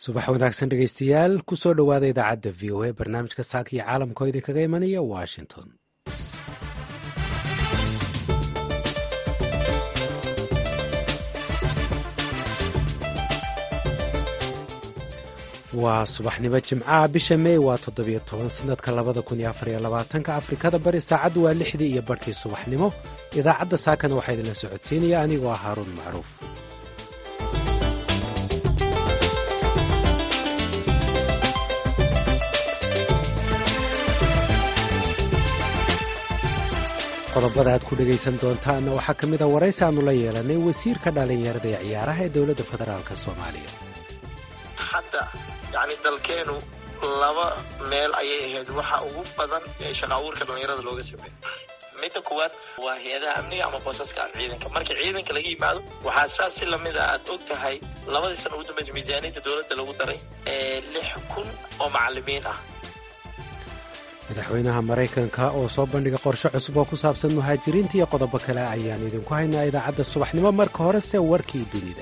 subax wanaagsan dhegeystayaal kusoo dhowaada idaacadda v o a barnaamijka saaka iyo caalamka oo idinkaga imanaya washington waa subaxnimo jimcaha bisha mey waa toddobiyo toban sanadka labada kun iyo afariyo labaatanka afrikada bari saacaddu waa lixdii iyo barhkii subaxnimo idaacadda saakana waxaa idinla socodsiinaya anigoo ah haaruun macruuf qodobada aad ku dhegaysan doontaanna waxaa ka mid a waraysi aanu la yeelanay wasiirka dhallinyarada ee ciyaaraha ee dowladda federaalk soomaaliya hadda yani dalkeenu laba meel ayay ahayd waxa ugu badan ee shaqa abuurka dhallinyarada looga sameeyo midda kuwaad waa hay-adaha amniga ama boosaska ciidanka marka ciidanka laga yimaado waxaa saas si lamid a aad og tahay labadii sana ugu dambaysa miisaaniyadda dowladda lagu daray ee lix kun oo macalimiin ah madaxweynaha maraykanka oo soo bandhiga qorshe cusub oo ku saabsan muhaajiriinta iyo qodobo kale ayaan idinku haynaa idaacadda subaxnimo marka horese warkii dunida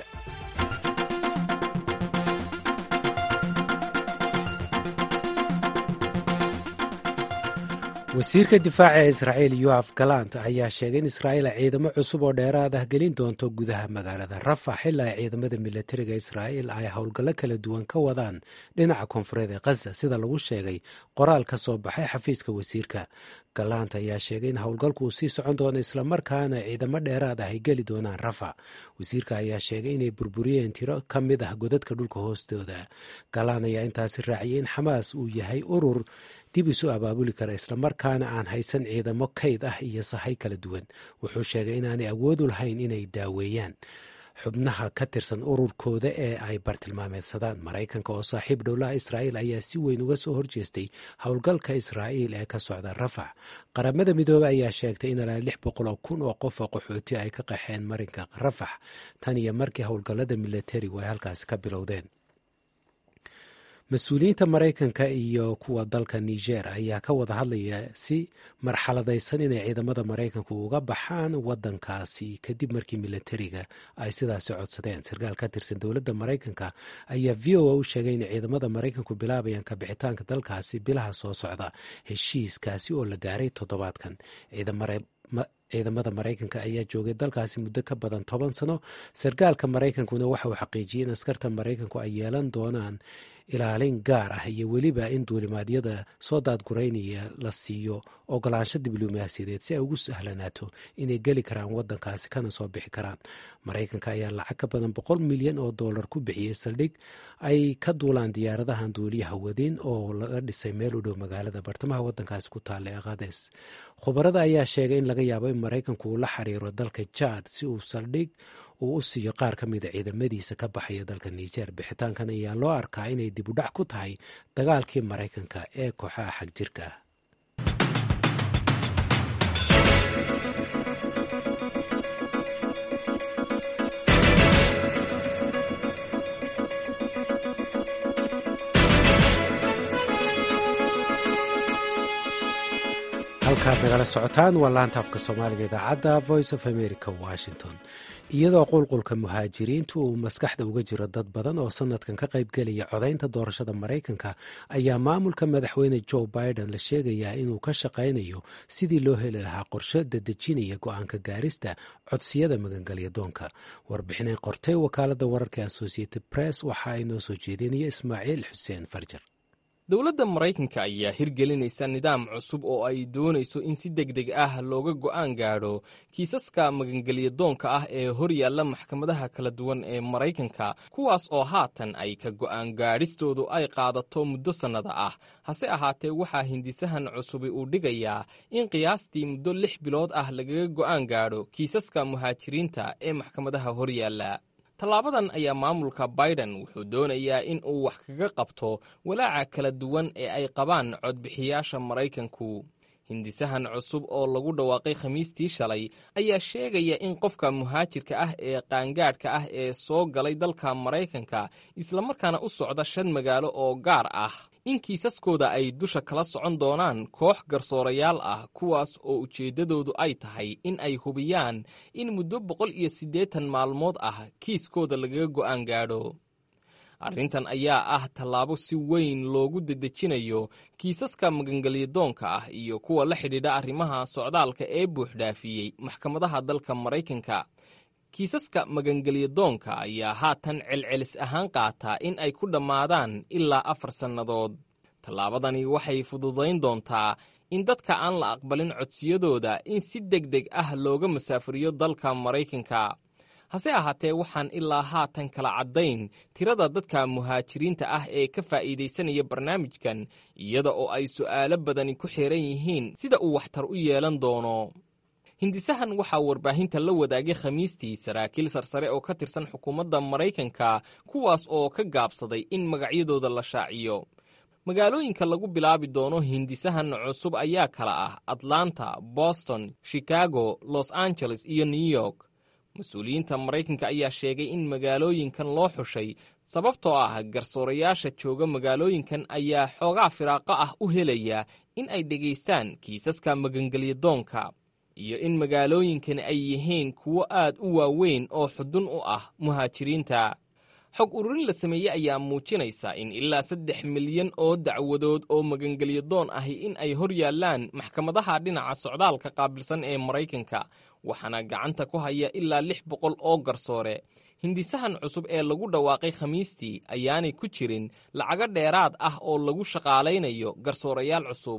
wasiirka difaaca ee israa'iil yoaf galant ayaa sheegay in israa'iil ay ciidamo cusub oo dheeraad ah gelin doonto gudaha magaalada rafax ilaa ay ciidamada milatariga israa'iil ay howlgallo kala duwan ka wadaan dhinaca koonfureed ee khaza sida lagu sheegay qoraal ka soo baxay xafiiska wasiirka galant ayaa sheegay in howlgalku uu sii socon doono islamarkaana ciidamo dheeraad ah ay geli doonaan rafax wasiirka ayaa sheegay inay burburiyeen tiro ka mid ah godadka dhulka hoostooda galaan ayaa intaasi raaciyay in xamaas uu yahay urur dib isu abaabuli kara islamarkaana aan haysan ciidamo kayd ah iyo sahay kala duwan wuxuu sheegay inaanay awoodu lahayn inay daaweeyaan xubnaha ka tirsan ururkooda ee ay bartilmaameedsadaan maraykanka oo saaxiib dhowlaha israa'iil ayaa si weyn uga soo horjeestay howlgalka israa'iil ee ka socda rafax qaramada midoobey ayaa sheegtay in ilaa lix boqol oo kun oo qof oo qaxooti ay ka qaxeen marinka rafax tan iyo markii howlgallada milatarigu ay halkaasi ka bilowdeen mas-uuliyiinta maraykanka iyo kuwa dalka niger ayaa ka wada hadlaya si marxaladaysan inay ciidamada maraykanku uga baxaan wadankaasi kadib markii milatariga ay sidaasi codsadeen sarkaal ka tirsan dowladda maraykanka ayaa v o a u sheegay inay ciidamada maraykanku bilaabayaan kabixitaanka dalkaasi bilaha soo socda heshiiskaasi oo la gaaray toddobaadkan ciidamada maraykanka ayaa joogay dalkaasi muddo ka badan toban sano sarkaalka maraykankuna waxa uu xaqiijiyey in askarta maraykanku ay yeelan doonaan ilaalin gaar ah iyo weliba in duulimaadyada soo daadguraynaya la siiyo ogolaansho diblomaasiyadeed si ay ugu sahlanaato inay geli karaan wadankaasi kana soo bixi karaan maraykanka ayaa lacag ka badan boqol milyan oo dollar ku bixiyey saldhig ay ka duulaan diyaaradahan duuliyaha wadin oo laga dhisay meel u dhow magaalada bartamaha wadankaasi ku taalla ee kades khubarada ayaa sheegay in laga yaabo in maraykanku uu la xiriiro dalka jaad si uu saldhig uu u siiyo qaar ka mida ciidamadiisa ka baxaya dalka niger bixitaankan ayaa loo arkaa inay dib u dhac ku tahay dagaalkii maraykanka ee kooxaha xag jirka ah halkaad nagala socotaan waa laanta afka soomaaliga idaacadda voice of america washington iyadoo qulqulka muhaajiriintu uu maskaxda uga jiro dad badan oo sanadkan ka qaybgelaya codaynta doorashada maraykanka ayaa maamulka madaxweyne joe biden la sheegayaa inuu ka shaqaynayo sidii loo heli lahaa qorshe dadejinaya go-aanka gaarista codsiyada magangelya doonka warbixinay qortay wakaalada wararka associated press waxa ay noo soo jeedinaya ismaaciil xuseen farjar dowladda maraykanka ayaa hirgelinaysa nidaam cusub oo ay doonayso in si deg deg ah looga go'aan gaadho kiisaska magangelya doonka ah ee hor yaalla maxkamadaha kala duwan ee maraykanka kuwaas oo haatan ay ka go'aan gaadhistoodu ay qaadato muddo sannada ah hase ahaatee waxaa hindisahan cusubi uu dhigayaa in qiyaastii muddo lix bilood ah lagaga go'aan gaadho kiisaska muhaajiriinta ee maxkamadaha hor yaalla tallaabadan ayaa maamulka biden wuxuu doonayaa in uu wax kaga qabto walaaca kala duwan ee ay qabaan codbixiyaasha maraykanku hindisahan cusub oo lagu dhawaaqay khamiistii shalay ayaa sheegaya in qofka muhaajirka ah ee qaangaadhka ah ee soo galay dalka maraykanka islamarkaana u socda shan magaalo oo gaar ah in kiisaskooda ay dusha kala socon doonaan koox garsoorayaal ah kuwaas oo ujeeddadoodu ay tahay in ay hubiyaan in muddo boqol iyo siddeetan maalmood ah kiiskooda lagaga go'aan gaadho arrintan ayaa ah tallaabo si weyn loogu dedejinayo kiisaska magangelyadoonka ah iyo kuwa la xidhiidha arrimaha socdaalka ee buuxdhaafiyey maxkamadaha dalka maraykanka kiisaska magangelyadoonka ayaa haatan celcelis ahaan qaataa in ay ku dhammaadaan ilaa afar sannadood tallaabadani waxay fududayn doontaa in dadka aan la aqbalin codsiyadooda in si deg deg ah looga masaafuriyo dalka maraykanka hase ahaatee waxaan ilaa haatan kala caddayn tirada dadka muhaajiriinta ah ee ka faa'iidaysanaya barnaamijkan iyada oo ay su'aalo badani ku xiran yihiin sida uu waxtar u yeelan doono hindisahan waxaa warbaahinta la wadaagay khamiistii saraakiil sarsare oo ka tirsan xukuumadda maraykanka kuwaas oo ka gaabsaday in magacyadooda la shaaciyo magaalooyinka lagu bilaabi doono hindisahan cusub ayaa kala ah atlanta boston chicago los angeles iyo new york mas-uuliyiinta maraykanka ayaa sheegay in magaalooyinkan loo xushay sababtoo ah garsoorayaasha jooga magaalooyinkan ayaa xoogaa firaaqo ah u helaya in ay dhegaystaan kiisaska magangelyadoonka iyo in magaalooyinkani ay yihiin kuwo aad u waaweyn oo xudun u ah muhaajiriinta xog ururin la sameeyey ayaa muujinaysa in ilaa saddex milyan oo dacwadood oo magangelyadoon ahi in ay hor yaallaan maxkamadaha dhinaca socdaalka qaabilsan ee maraykanka waxaana gacanta ku haya ilaa lix boqol oo garsoore hindisahan cusub ee lagu dhawaaqay khamiistii ayaanay ku jirin lacago dheeraad ah oo lagu shaqaalaynayo garsoorayaal cusub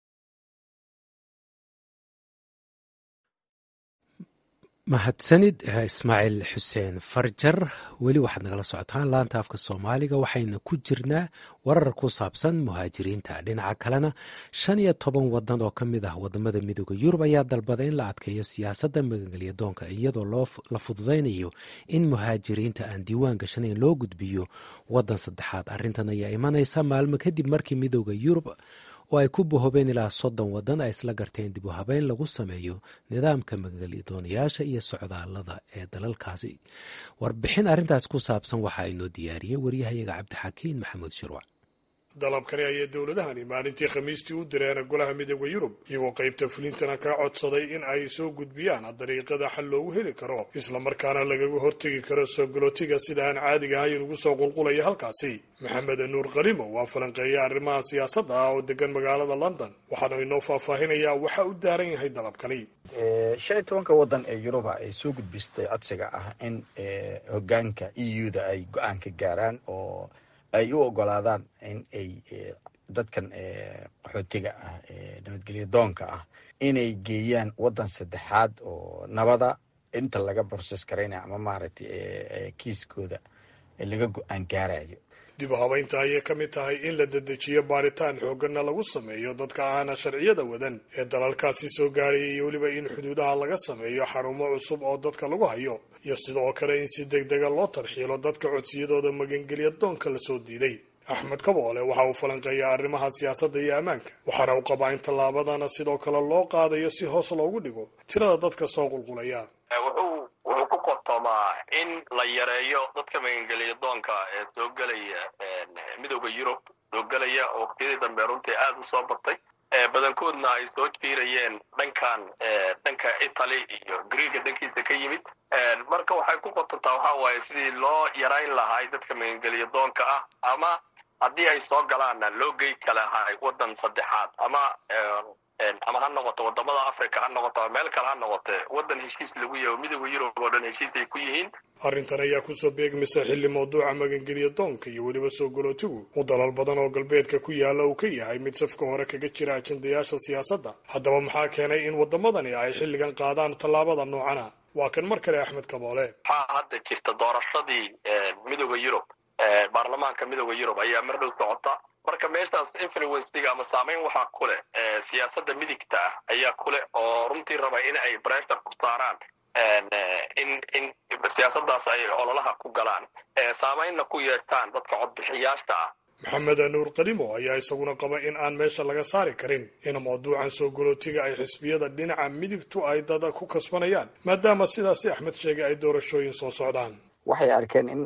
mahadsanid ismaaciil xuseen farjar weli waxaad nagala socotaan laanta afka soomaaliga waxayna ku jirnaa warar ku saabsan muhaajiriinta dhinaca kalena shan iyo toban wadan oo ka mid ah wadamada midooda yurub ayaa dalbada in la adkeeyo siyaasadda magangelyadoonka iyadoo la fududaynayo in muhaajiriinta aan diiwaan gashanayn loo gudbiyo wadan saddexaad arrintan ayaa imanaysa maalmo kadib markii midooda yurub oo ay ku bohobeen ilaa soddon waddan ay isla garteen dib u habeyn lagu sameeyo nidaamka magangelyadooniyaasha iyo socdaalada ee dalalkaasi warbixin arrintaas ku saabsan waxaa inoo diyaariyey waryahayaga cabdixakiin maxamuud shirwac dalabkani ayay dowladahani maalintii khamiistii u direen golaha midooda yurub iyagoo qaybta fulintana kaa codsaday in ay soo gudbiyaan dariiqada xal loogu heli karo islamarkaana lagaga hortegi karo soo galootiga sida aan caadiga ahayn ugu soo qulqulaya halkaasi maxamed nuur qarimo waa falanqeeya arrimaha siyaasadda ah oo degan magaalada london waxaana inoo faahfaahinayaa waxa u daaran yahay dalabkani shan iyo tobanka waddan ee yuruba ay soo gudbistay codsiga ah in hogaanka e u da ay go-aan ka gaaraan oo ay u ogolaadaan in ay dadkan qaxootiga ah nabadgelya doonka ah inay geeyaan waddan saddexaad oo nabada inta laga borses garaynaya ama maaragtay kiiskooda laga go-aan gaarayo dib u habeynta ayay ka mid tahay in la dedejiyo baaritaan xooggana lagu sameeyo dadka aana sharciyada wadan ee dalalkaasi soo gaaraya iyo weliba in xuduudaha laga sameeyo xarumo cusub oo dadka lagu hayo iyo sidoo kale in si deg dega loo tarxiilo dadka codsiyadooda magangelya doonka lasoo diiday axmed kaboole waxa uu falanqeeyaa arrimaha siyaasadda iyo ammaanka waxaana uu qabaa in tallaabadana sidoo kale loo qaadayo si hoos loogu dhigo tirada dadka soo qulqulaya wuxuu ku qotoomaa in la yareeyo dadka magangelya doonka ee soo gelaya midooda yurub soo gelaya oo waqtiyadii dambe runtii aada u soo batay badankoodna ay soo jiirayeen dhankan dhanka italy iyo greega dhankiisa ka yimid marka waxay ku qotontaa waxa waaye sidii loo yarayn lahay dadka magangelya doonka ah ama haddii ay soo galaanna loo gey kalahay waddan saddexaad ama ama ha noqoto wadamada africa ha noqoto ama meel kale ha noqote waddan heshiis lagu yaho midooda yurub oo dhan heshiis ay ku yihiin arrintan ayaa kusoo beegmaysa xilli mawduuca magangelya doonka iyo weliba soo galootigu uu dalal badan oo galbeedka ku yaalla uu ka yahay mid safka hore kaga jira ajendayaasha siyaasadda haddaba maxaa keenay in wadamadani ay xilligan qaadaan tallaabada noocana waa kan mar kale axmed kaboole waxaa hadda jirta doorashadii midooda yurub baarlamaanka midooda yurub ayaa mar dhow socota marka meeshaas influencega ama saameyn waxaa ku leh siyaasadda midigta ah ayaa ku leh oo runtii raba in ay bressure ku saaraan in in siyaasaddaas ay ololaha ku galaan saameynna ku yeeshaan dadka codbixiyaasha ah maxamed nuur qarimo ayaa isaguna qaba in aan meesha laga saari karin in mawduucan soo galootiga ay xisbiyada dhinaca midigtu ay dada ku kasbanayaan maadaama sidaasi axmed sheegay ay doorashooyin soo socdaan waxay arkeen in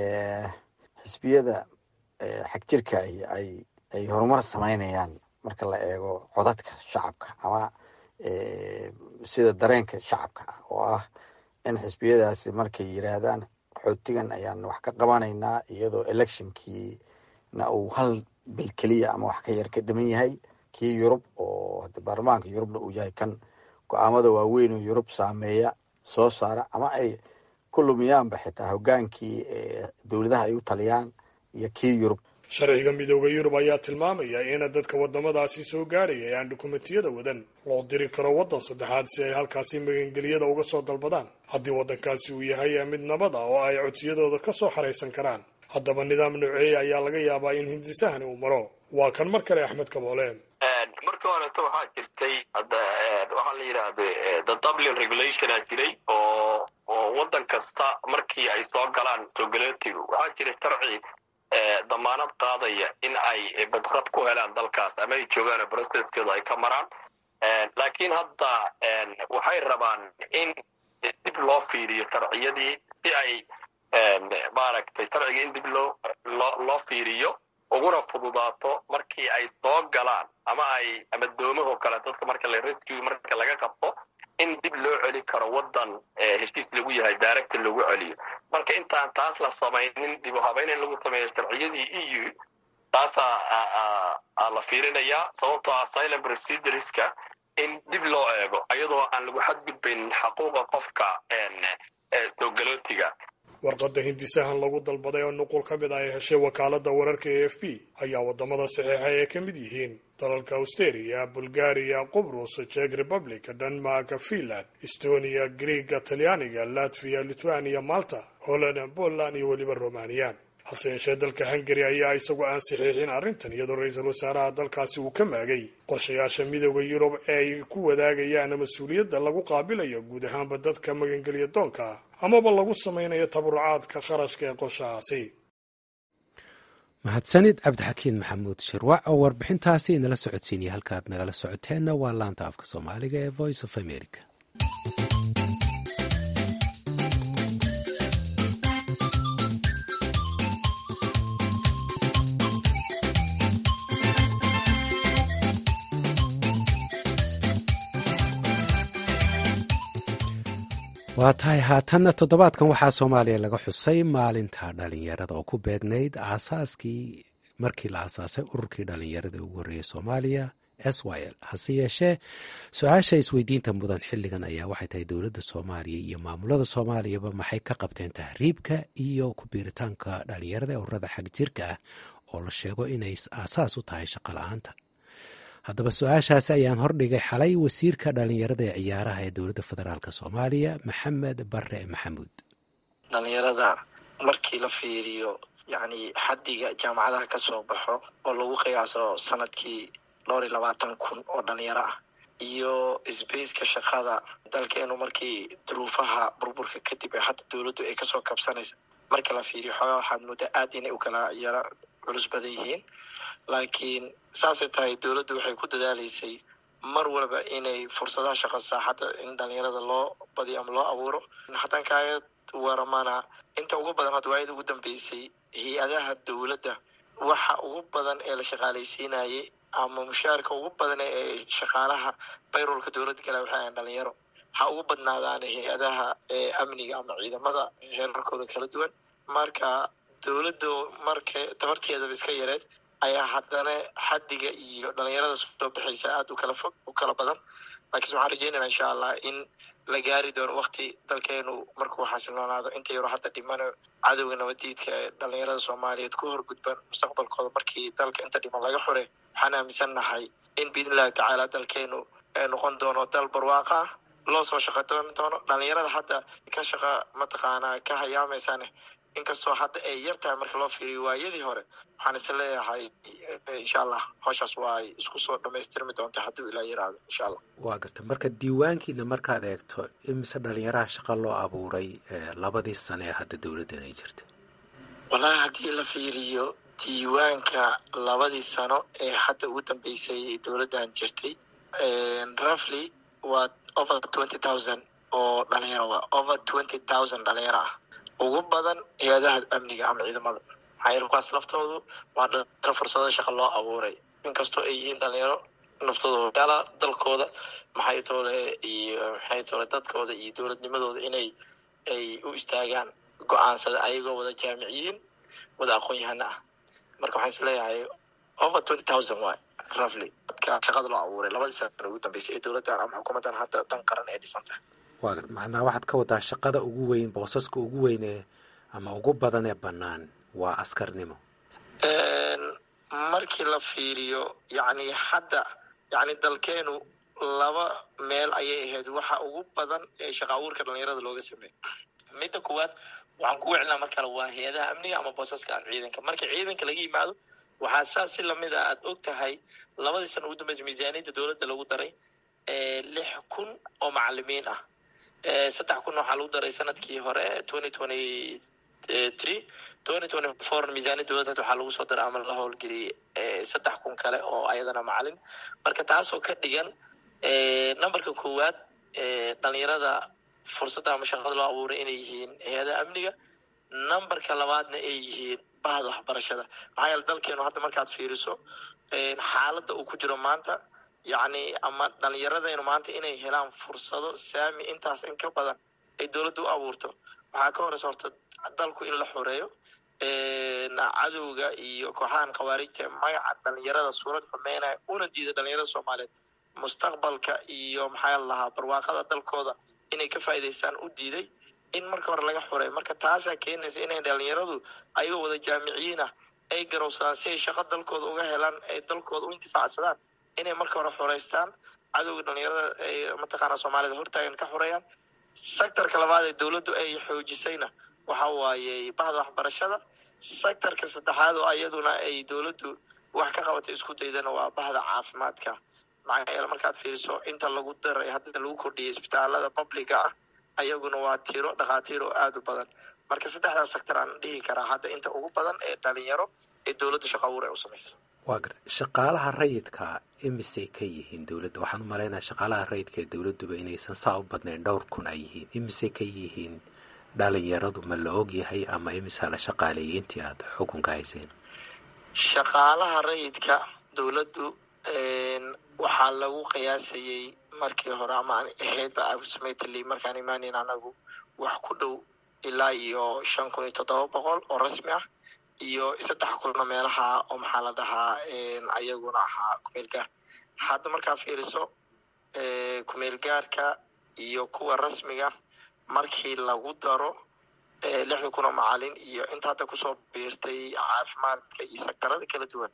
xisbiyada xag jirka ay ay horumar samaynayaan marka la eego codadka shacabka ama sida dareenka shacabka ah oo ah in xisbiyadaasi markay yiraahdaan qaxootigan ayaan wax ka qabanaynaa iyadoo electionkiina uu hal bil keliya ama wax ka yar ka dhiman yahay kii yurub oo hada baarlamaanka yurubna uu yahay kan go-aamada waaweyn oo yurub saameeya soo saara ama ay ku lumiyaanba xitaa hogaankii dowladaha ay u taliyaan iyo kii yurub sharciga midooda yurub ayaa tilmaamaya in dadka wadamadaasi soo gaadhaya ee aan dukumentiyada wadan loo diri karo waddan saddexaad si ay halkaasi magangeliyada uga soo dalbadaan haddii waddankaasi uu yahay mid nabad ah oo ay codsiyadooda ka soo xaraysan karaan haddaba nidaam nooceeya ayaa laga yaabaa in hindisahani uu maro waa kan mar kale axmed kaboole markii horeto waxaa jirtay waxaa la yidhaahda the dublin regulationa jiray oo oo waddan kasta markii ay soo galaan soogaleetigu waxaa jira sharci damaanad qaadaya in ay badrab ku helaan dalkaas ama ay joogaan broceskeedu ay ka maraan laakiin hadda waxay rabaan in dib loo fiiriyo sharciyadii si ay maaragtay sharciga in dib loo loo loo fiiriyo uguna fududaato markii ay soo galaan ama ay ama doomahoo kale dadka marka la rescue marka laga qabto in dib loo celi karo waddan heshiis lagu yahay daaragta lagu celiyo marka intaan taas la samaynin dib u habayn in lagu sameeyo sharciyadii e u taasaa la fiirinayaa sababtoo asylum procedureska in dib loo eego iyadoo aan lagu xadgudbaynin xaquuqa qofka soogalootiga warqadda hindisahan lagu dalbaday oo nuqul ka mid ah ay heshay wakaaladda wararka a f b ayaa waddamada saxiixa ay ka mid yihiin dalalka australia bulgaria qubrus jek republic denmark finland estonia griega talyaaniga latviya lithuania malta holland poland iyo weliba romaniya hase yeeshee dalka hungari ayaa isagu aan saxiixin arrintan iyadoo ra-iisul wasaaraha dalkaasi uu ka maagay qorshayaasha midooda yurub ee ay ku wadaagayaan mas-uuliyadda lagu qaabilayo guud ahaanba dadka magangelya doonka amaba lagu samaynayo tabarucaadka kharashka ee qorshahaasi mahadsanid cabdixakiin maxamuud shirwac oo warbixintaasi inala socodsiinaya halkaad nagala socoteenna waa laanta afka soomaaliga ee voice of america waa tahay haatanna toddobaadkan waxaa soomaaliya laga xusay maalinta dhalinyarada oo ku beegnayd aasaaskii markii la aasaasay ururkii dhalinyarada ugu horreeyay soomaaliya s y l hase yeeshee su-aasha isweydiinta mudan xilligan ayaa waxay tahay dowladda soomaaliya iyo maamulada soomaaliyaba maxay ka qabteen tahriibka iyo ku biiritaanka dhalinyarada ee ururada xag jirka ah oo la sheego inay aasaas u tahay shaqo la-aanta haddaba su-aashaasi ayaan hordhigay xalay wasiirka dhalinyarada ee ciyaaraha ee dowladda federaalk soomaaliya maxamed bare maxamuud dhalinyarada markii la fiiriyo yacni xaddiga jaamacadaha ka soo baxo oo lagu qiyaaso sanadkii dhowr iyo labaatan kun oo dhalinyaro ah iyo sbaceka shaqada dalkeenu markii duruufaha burburka kadib ee hadda dowladdu ay kasoo kabsanaysa marka la fiiriyo xoogaa waxaad muddo aad inay u kala yaro culus badan yihiin laakiin saasay tahay dowladdu waxay ku dadaaleysay mar walba inay fursadaha shaqo saaxadda in dhalinyarada loo badiyo ama loo abuuro haddaan kaaga waramana inta ugu badan hadda waayada ugu dambeysay hay-adaha dowladda waxa ugu badan ee la shaqaalaysiinayay ama mushaarka ugu badan ee shaqaalaha bayrolka dowladda kale waxay ahayn dhalinyaro ha ugu badnaadaan hay-adaha amniga ama ciidamada heerarkooda kala duwan marka dowladdu marka tabarteedaba iska yareed ayaa haddana xaddiga iyo dhalinyarada soo baxaysa aada u kala fog u kala badan laakiinse waxaan rajeynayna insha allah in la gaari doono wakti dalkeenu markuu xasiloonaado inta yaro hadda dhimano cadowga nabadiidka ee dhalinyarada soomaaliyeed ku horgudban mustaqbalkooda markii dalka inta dhiman laga xure waxaan aaminsan nahay in biidnillahi tacaala dalkeenu noqon doono dal barwaaqa ah loo soo shaqo doon doono dhalinyarada hadda ka shaqa mataqaanaa ka hayaameysane inkastoo hadda ay yar tahay marka loo fiiriyo waayadii hore waxaan is leeyahay insha allah howshaas waa ay isku soo dhamaystirmi doonta hadduu ilaa yiraahdo insha allah waa garta marka diiwaankiina markaad eegto imise dhalinyaraha shaqa loo abuuray labadii sane ee hadda dowladdan ay jirta wallahi haddii la fiiriyo diiwaanka labadii sano ee hadda ugu dambeysay dowladdan jirtay roughly waa over twenty thousand oo dhalinyaro waa over twenty thousand dhalinyaro ah ugu badan hay-adaha amniga ama ciidamada maxaa yeele kuwaas laftoodu waa dhalinyaro fursado shaqa loo abuuray inkastoo ay yihiin dhalinyaro naftooda yaala dalkooda maxay toole iyo maxay toole dadkooda iyo dowladnimadooda inay ay u istaagaan go-aansada ayagoo wada jaamiciyiin wada aqoon-yahano ah marka waxaan is leeyahay over twenty thousand waay roughly dadka shaqada loo abuuray labadii sana ugu dambeysay ee dowladdan ama xukuumaddan hadda dan qaran ee dhisan tahay waa macnaa waxaad ka wadaa shaqada ugu weyn boosaska ugu weyn ee ama ugu badan ee bannaan waa askarnimo markii la fiiriyo yacni hadda yacni dalkeenu laba meel ayay ahayd waxa ugu badan ee shaqa abuurka dhalinyarada looga sameeyo midda kuwaad waxaan kugu celnaa mar kale waa hay-adaha amniga ama boosaska ciidanka marka ciidanka laga yimaado waxaa saas si lamid a aad og tahay labadii sana ugu dambeysa miisaaniyadda dowladda lagu daray lix kun oo macalimiin ah saddex kun waxaa lagu daray sanadkii hore twenty twenty three twenty twenty four miisaaniyadda dowladda waxaa lagu soo daray ama la howlgeliyey saddex kun kale oo ayadana macalin marka taasoo ka dhigan numberka koowaad dhalinyarada fursadda ama shaqada loo abuuray inay yihiin hay-adaha amniga numberka labaadna ay yihiin bahda waxbarashada maxaa yeele dalkeenu hadda markaad fiiriso xaaladda uu ku jiro maanta yacni ama dhalinyaradaynu maanta inay helaan fursado saami intaas in ka badan ay dowladda u abuurto waxaa ka horeysa horta dalku in la xoreeyo cadowga iyo kooxahan khawaarijta magaca dhalinyarada suurad xumeynaya una diida dhalinyarada soomaaliyeed mustaqbalka iyo maxaa lahaa barwaaqada dalkooda inay ka faa'iidaystaan u diiday in marka hore laga xoreeyo marka taasaa keenaysa inay dhalinyaradu ayagoo wada jaamiciyiin ah ay garowsadaan si ay shaqo dalkooda uga helaan ay dalkooda u intifaacsadaan inay marka hore xoreystaan cadowga dhalinyarada ay mataqaana soomaalida hortaagan ka xoreeyaan sectorka labaad ee dowladdu ay xoojisayna waxa waaye bahda waxbarashada sectorka saddexaad oo iyaduna ay dowladdu wax ka qabatay isku daydana waa bahda caafimaadka maxaa yeele markaad fiiriso inta lagu daray hadda lagu kordhiyay isbitaalada publica ah ayaguna waa tiro dhakhaatiir oo aada u badan marka saddexdaas sector aan dhihi karaa hadda inta ugu badan ee dhalinyaro ee dowladda shaqo abuur ay u samaysa waa garta shaqaalaha rayidka imisay ka yihiin dowladda waxaan u malaynaya shaqaalaha rayidka ee dowladduba inaysan saa u badnayn dhowr kun ay yihiin imisay ka yihiin dhalinyaradu ma la og yahay ama imisaa la shaqaaleeyay intii aad xukunka hayseen shaqaalaha rayidka dowladdu waxaa lagu qiyaasayey markii hore ama aan ahaydba absmately markaan imaaneyn anagu wax ku dhow ilaa iyo shan kun iyo toddoba boqol oo rasmi ah iyo saddex kunna meelaha oo maxaa la dhahaa ayaguna ahaa kumeel gaar hadda markaa fiiriso kumeel gaarka iyo kuwa rasmiga markii lagu daro lixda kun oo macalin iyo inta hadda kusoo biirtay caafimaadka iyo sektarada kala duwan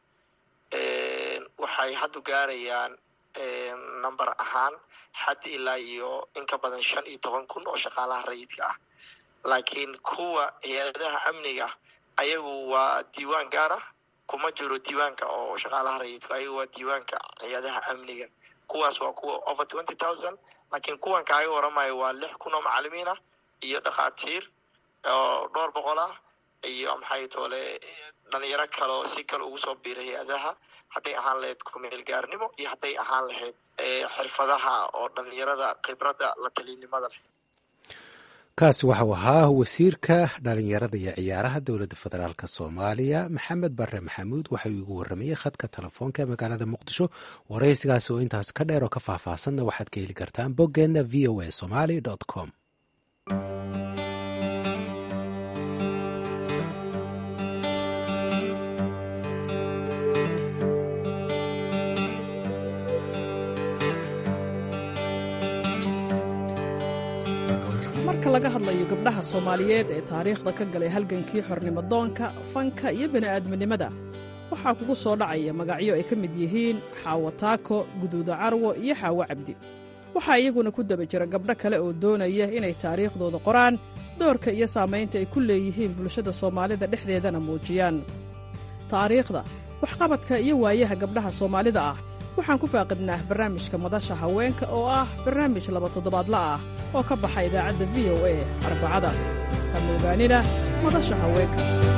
waxay haddu gaarayaan number ahaan xad ilaa iyo in ka badan shan iyo toban kun oo shaqaalaha rayidka ah laakiin kuwa hay-adaha amniga ayagu waa diiwaan gaar ah kuma jiro diiwaanka oo shaqaalaha rayidku ayagu waa diiwaanka hay-adaha amniga kuwaas waa kuwa over twenty thousand laakiin kuwan kaaga waramayo waa lix kun oo macalimiin ah iyo dhakhaatiir oo dhowr boqol ah iyo maxay toole dhalinyaro kaleo si kale ugu soo biiray hay-adaha hadday ahaan lahayd kumeel gaarnimo iyo hadday ahaan lahayd xirfadaha oo dhalinyarada khibradda la talinimada leh kaasi waxau ahaa wasiirka dhalinyarada iyo ciyaaraha dowladda federaalk soomaaliya maxamed bare maxamuud waxau igu waramayey khadka telefoonka ee magaalada muqdisho waraysigaasi oo intaas ka dheer oo ka faahfaahsanna waxaad ka heli kartaan boggeenna v o a somaly com marka laga hadlayo gabdhaha soomaaliyeed ee taariikhda ka galay halgankii xornimodoonka fanka iyo bini'aadminimada waxaa kugu soo dhacaya magacyo ay ka mid yihiin xaawo taako guduuda carwo iyo xaawo cabdi waxaa iyaguna ku daba jira gabdho kale oo doonaya inay taariikhdooda qoraan doorka iyo saamaynta ay ku leeyihiin bulshada soomaalida dhexdeedana muujiyaan taariikhda waxqabadka iyo waayaha gabdhaha soomaalida ah waxaan ku faaqidnaa barnaamijka madasha haweenka oo ah barnaamij laba toddobaadla ah oo ka baxa idaacadda v o a arbacada hamogaanina madasha haweenka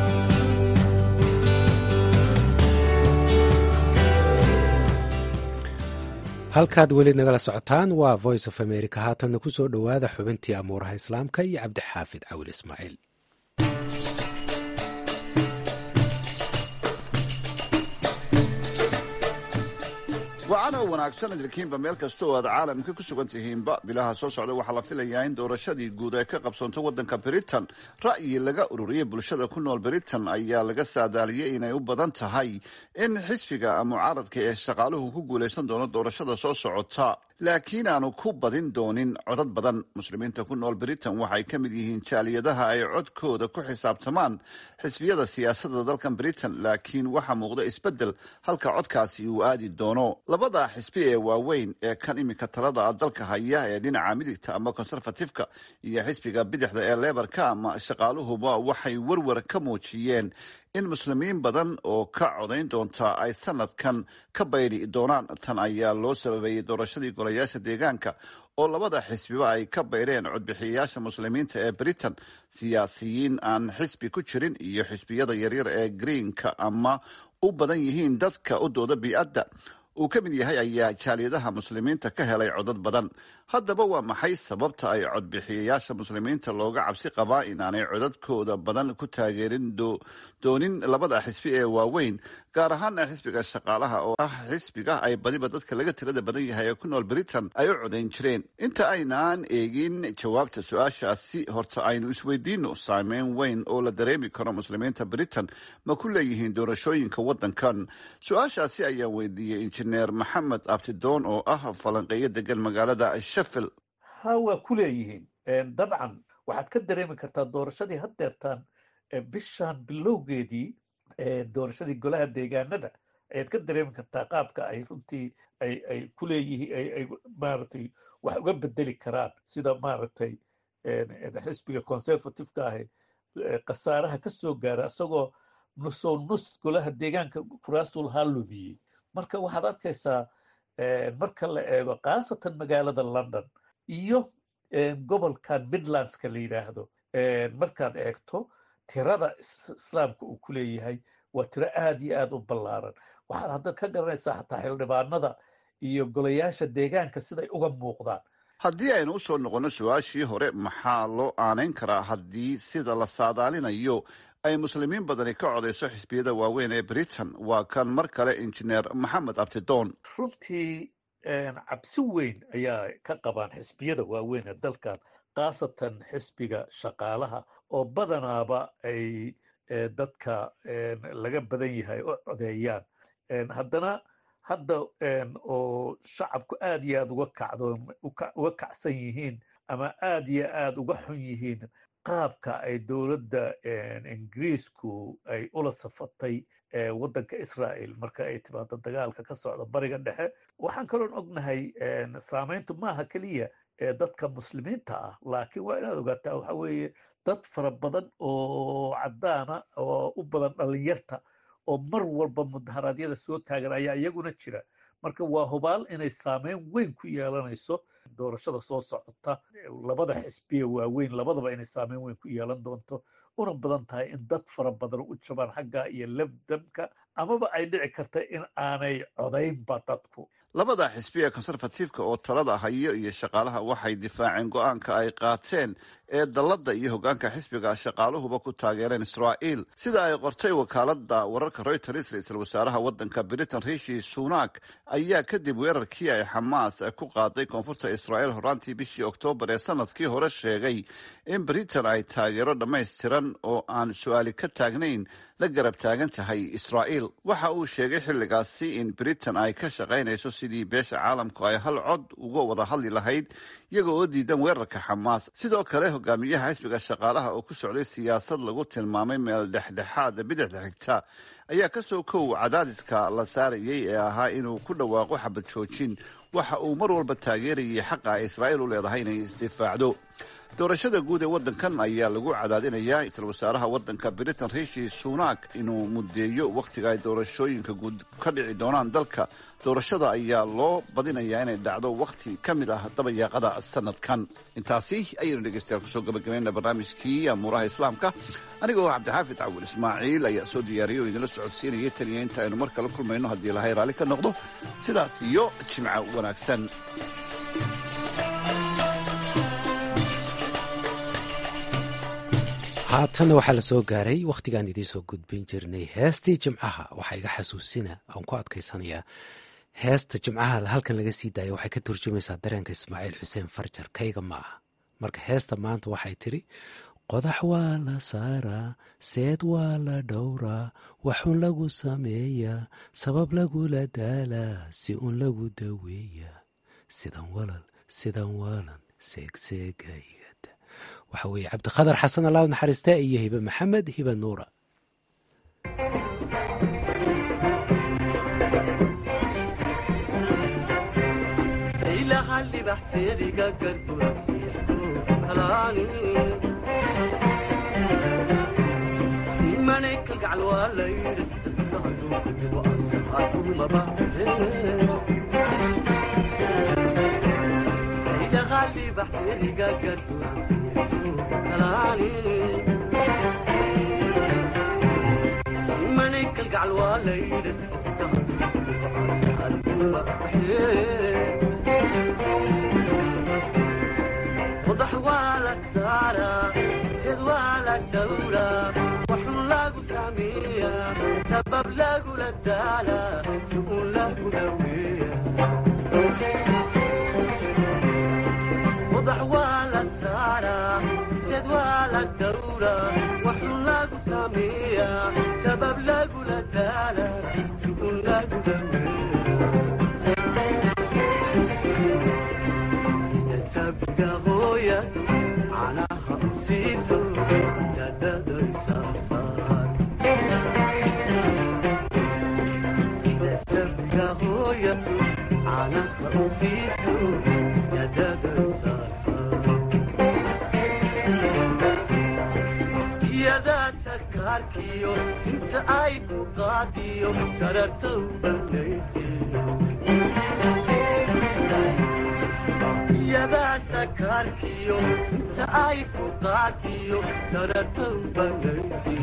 halkaad weli nagala socotaan waa voice of america haatanna ku soo dhowaada xubintii amuuraha islaamka iyo cabdixaafid cawil ismaaciil wacan oo wanaagsan idilkiinba meel kasta oo aad caalamka ku sugan tihiinba bilaha soo socda waxaa la filayaa in doorashadii guud ay ka qabsoonto waddanka britain ra'yi laga ururiyey bulshada ku nool britain ayaa laga saadaaliyey inay u badan tahay in xisbiga mucaaradka ee shaqaaluhu ku guulaysan doono doorashada soo socota laakiin aanu ku badin doonin codad badan muslimiinta ku nool britain waxay ka mid yihiin jaaliyadaha ay codkooda ku xisaabtamaan xisbiyada siyaasadda dalkan britain laakiin waxaa muuqda isbeddel halka codkaasi uu aadi doono labada xisbi ee waaweyn ee kan iminka talada dalka haya ee dhinaca midigta ama conservatifeka iyo xisbiga bidixda ee lebarka ama shaqaaluhuba waxay werwer ka muujiyeen in muslimiin badan oo ka codayn doonta ay sanadkan ka baydhi doonaan tan ayaa loo sababeeyey doorashadii golayaasha deegaanka oo labada xisbiba ay ka baydheen codbixiyayaasha muslimiinta ee britain siyaasiyiin aan xisbi ku jirin iyo xisbiyada yaryar ee greenka ama u badan yihiin dadka u dooda bii'adda uu ka mid yahay ayaa jaaliyadaha muslimiinta ka helay codad badan haddaba waa maxay sababta ay codbixiyayaasha muslimiinta looga cabsi qabaa inaanay codadkooda badan ku taageerin doonin labada xisbi ee waaweyn gaar ahaan xisbiga shaqaalaha oo ah xisbiga ay badiba dadka laga tirada badan yahay ee ku nool britain ay u codayn jireen inta aynaan eegin jawaabta su-aashaasi horta aynu isweydiino saameyn weyn oo la dareemi karo muslimiinta britain ma ku leeyihiin doorashooyinka waddankan su-aashaasi ayaan weydiiyey injineer maxamed abtidoon oo ah falanqeeyo degan magaalada sheffield ha waa ku leeyihiin dabcan waxaad ka dareemi kartaa doorashadii haddeertaan bishan bilowgeedii doorashadii golaha deegaanada ayaad ka dareemi kartaa qaabka ay runtii ay ay ku leeyihiin ay maaragtay wax uga bedeli karaan sida maaragtay xisbiga conservativeka ahi khasaaraha ka soo gaara isagoo nusow nus golaha deegaanka kuraastul haa lumiyey marka waxaad arkaysaa marka la eego khaasatan magaalada london iyo gobolkan midlandska la yidhaahdo markaad eegto tirada islaamka uu ku leeyahay waa tiro aad iyo aad u ballaaran waxaad hadda ka garanaysaa xataa xildhibaanada iyo golayaasha deegaanka siday uga muuqdaan haddii aynu u soo noqonno su-aashii hore maxaa loo aanayn karaa haddii sida la saadaalinayo ay muslimiin badani ka codayso xisbiyada waaweyn ee britain waa kan mar kale injineer maxamed abtidoon runtii cabsi weyn ayaa ka qabaan xisbiyada waaweyn ee dalkan khaasatan xisbiga shaqaalaha oo badanaaba ay dadka laga badan yahay u codeeyaan haddana hadda oo shacabku aad iyo aad uga kacdo uga kacsan yihiin ama aad iyo aad uga xun yihiin qaabka ay dowladda ingiriisku ay ula safatay waddanka israa'el marka ay timaado dagaalka ka socda bariga dhexe waxaan kaloon ognahay saamayntu maaha keliya dadka muslimiinta ah laakiin waa inaad ogaataa waxa weeye dad fara badan oo caddaana oo u badan dhalinyarta oo mar walba mudaharaadyada soo taagan ayaa iyaguna jira marka waa hubaal inay saameyn weyn ku yeelanayso doorashada soo socota labada xisbiya waaweyn labadaba inay saameyn weyn ku yeelan doonto una badan tahay in dad fara badan u jabaan xagga iyo lebdamka amaba ay dhici karta in aanay codaynba dadku labada xisbi ee conservatifeka oo talada hayo iyo shaqaalaha waxay difaaceen go-aanka ay qaateen ee dalladda iyo hoggaanka xisbiga shaqaaluhuba ku taageereen israa'iil sida ay qortay wakaalada wararka reuters ra-iisul wasaaraha waddanka britain rishi sunak ayaa kadib weerarkii ay xamaas ku qaaday koonfurta israa'iil horaantii bishii oktoobar ee sanadkii hore sheegay in britain ay taageero dhammaystiran oo aan su-aali ka taagnayn la garab taagan tahay israa'iil waxa uu sheegay xilligaasi in britain ay ka shaqaynayso sidii beesha caalamku ay hal cod uga wada hadli lahayd iyaga oo diidan weerarka xamaas sidoo kale hogaamiyaha xisbiga shaqaalaha oo ku socday siyaasad lagu tilmaamay meel dhexdhexaada bidixda xigta ayaa ka soo kow cadaadiska la saarayay ee ahaa inuu ku dhawaaqo xabad joojin waxa uu mar walba taageerayay xaqa ay israa'iil u leedahay inay isdifaacdo doorashada guud ee waddankan ayaa lagu cadaadinayaa isla wasaaraha waddanka britain rishi sunak inuu muddeeyo wakhtiga ay doorashooyinka guud ka dhici doonaan dalka doorashada ayaa loo badinayaa inay dhacdo wakhti ka mid ah dabayaaqada sanadkan intaasi ayaynu dhegeystayaal kusoo gabagabayna barnaamijkii amuuraha islaamka anigoo cabdixaafid cawil ismaaciil ayaa soo diyaariyay oo idinla socodsiinaya taniya inta aynu mar kale kulmayno haddii ilahay raalli ka noqdo sidaas iyo jimco wanaagsan haatanna waxaa la soo gaaray wakhtigaan idiin soo gudbin jirnay heestii jimcaha waxaa iga xasuusina aan ku adkaysanayaa heesta jimcaha halkan laga sii daaya waxay ka turjumaysaa dareenka ismaaciil xuseen farjar kayga ma aha marka heesta maanta waxay tiri qodax waa la saaraa seed waa la dhowraa waxun lagu sameeyaa sabab lagula daalaa si un lagu daweeyaa sidan walal sidan walan seegseegaygada waxa weeye cabdiqadar xasan allah naxariiste iyo hibe maxamed hibe nuura wadax waa la saaraa sid waa la dhowraa waxun lagu sameeyaa sabab lagula daalaa si un lagu dhaweeya wadax waa la saaraa sid waa la dhowraa waxun lagu sameeyaa sabab lagula daalaa si un lagu dhaweeya inta ay ku qaadiyo sararta u banaysiyadaa sakaarkiyo inta ay ku qaadiyo sararta u banaysi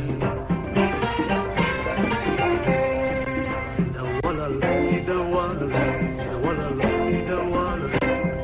sida walal sida walal sida walal sida walal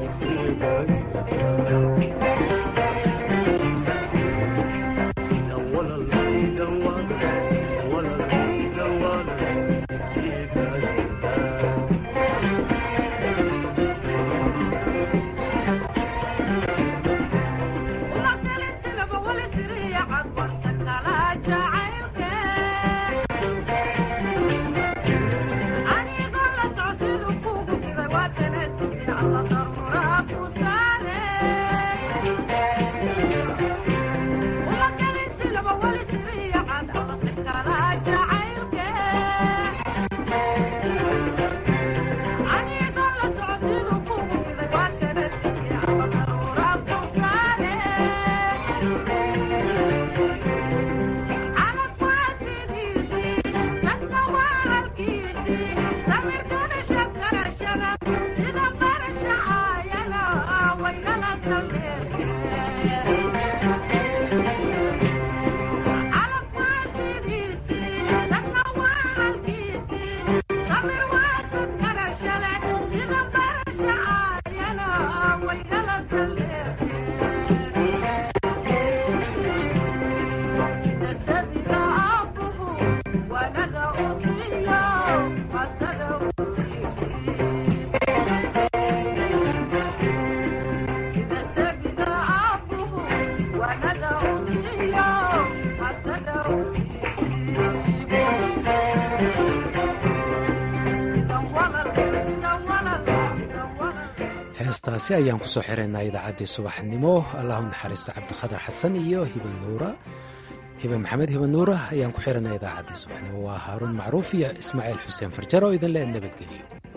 heestaasi ayaan kusoo xiraynaa idaacaddii subaxnimo allahu naxariisto cabdikhadar xasan iyo hiba nuura hibe maxamed hiba nuura ayaan ku xiranaa idaacaddii subaxnimo waa haaruun macruuf iyo ismaaciil xuseen farjaro idin le nabadgeliyo